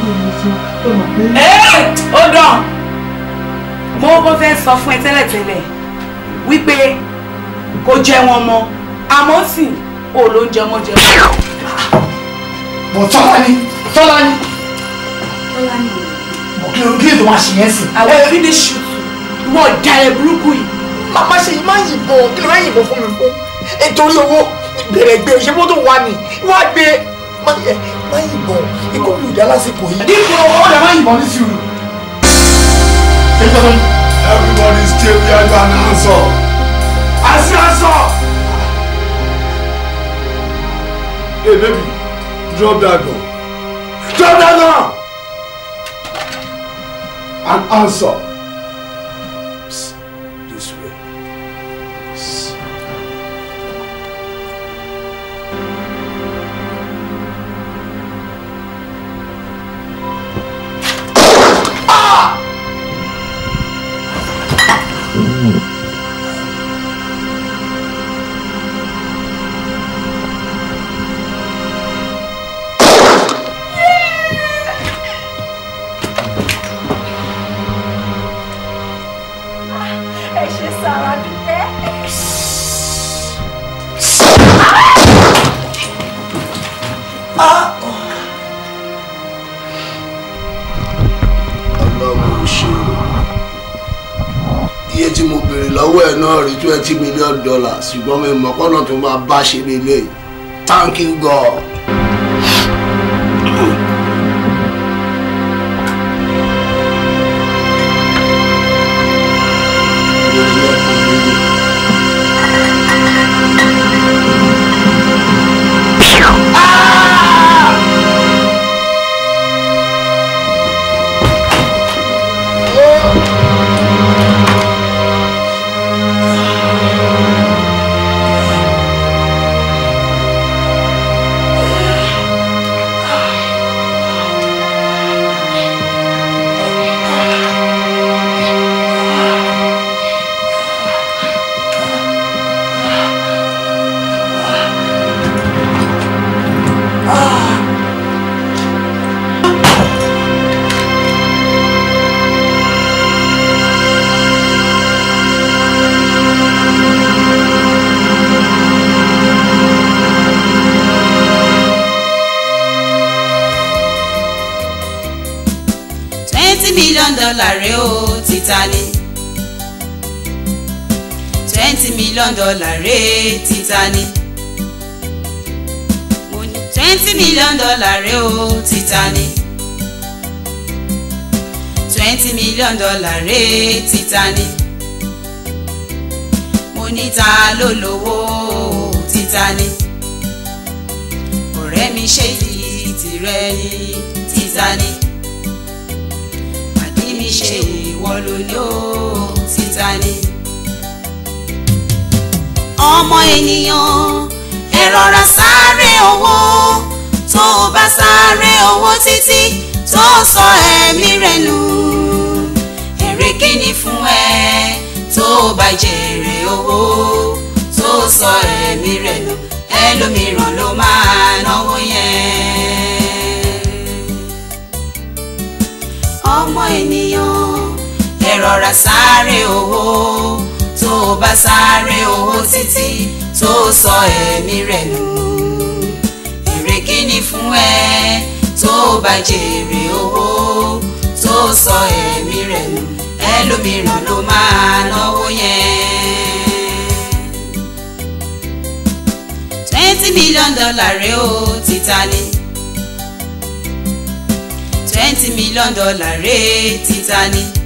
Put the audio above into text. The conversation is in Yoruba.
ẹ ó dàn mo kọ́ fẹ́ sọ fún ẹ tẹ́lẹ̀tẹ́lẹ̀ wípé kò jẹ wọn mọ́ àmọ́ sì ò ló ń jẹ mọ́ jẹ mọ́. bọ̀ tọ́lá ni tọ́lá ni tọ́lá ni bọ̀ kí ló kí ló máa ṣe yẹn sí. àwọn finish ìwọ ọ̀dà ẹ̀ burúkú yìí. màmá ṣe yìí máa ń yìnbọn kí ló máa ń yìnbọn fún mi fún nítorí owó bẹ̀rẹ̀ gbé ṣé mọ́tò wà ní wá gbé má yìnbọn ikú mi ò dá lásìkò yìí. dípò owó lè má yìnbọn ní sùúrù. Everybody stay where you are and answer. I say answer. Hey baby, drop that gun. Drop that gun. And answer. Psst, This way. Psst. ẹ ṣe sára dúpẹ́. ọlọ́run ò ṣe o iye tí mo béèrè lọ́wọ́ ẹ̀ náà rí twenty million dollars ṣùgbọ́n mi mọ̀ kọ́nà tó máa bá ṣe lélẹ̀ thank you god. twenty million dollar rẹ o Titani twenty million dollar rẹ Titani mo ní twenty million dollar rẹ o Titani twenty million dollar rẹ Titani mo ní ta ló lówó Titani ọ̀rẹ́ mi ṣe ti tirẹ̀ ní Titani àdí mi ṣe ìwọ ló ní ó Titani. ọmọ ènìyàn ẹ rọra sáré owó tó o bá sáré owó títí tó sọ ẹ̀mí rẹ̀ nù èrè kíni fún ẹ tó o bá jèrè owó tó sọ ẹ̀mí rẹ̀ nù ẹlòmíràn ló máa náwó yẹn ọmọ ènìyàn ẹ rọra sáré owó tó o bá sáré owó títí tó sọ ẹ̀mí rẹ̀ nù èrè kíni fún ẹ tó o bá jèrè owó tó sọ ẹ̀mí rẹ̀ nù ẹlòmíràn ló máa náwó yẹn. twenty million dollar rẹ o Titani twenty million dollar rẹ Titani